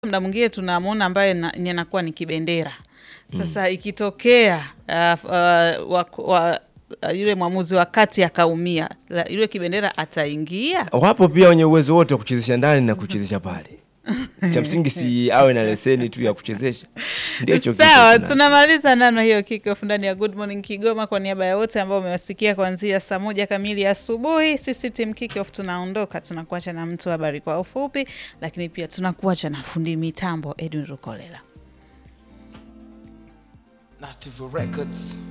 muda mwingine tunamwona ambaye na- inakuwa ni kibendera sasa ikitokea uh, uh, wa, wa, uh, yule mwamuzi wa kati akaumia la- yule kibendera ataingia Wapo pia wenye uwezo wote wa kuchezesha ndani na kuchezesha pale. Cha msingi si awe na leseni tu ya kuchezesha. Ndio hicho kitu sawa tuna- tunamaliza namna hiyo kickoff ndani ya good morning kigoma kwa niaba ya wote ambao umewasikia kuanzia saa moja kamili asubuhi sisi tim kickoff tunaondoka tunakuacha na mtu wa habari kwa ufupi lakini pia tunakuacha na fundi mitambo edwin rukolela Native Records.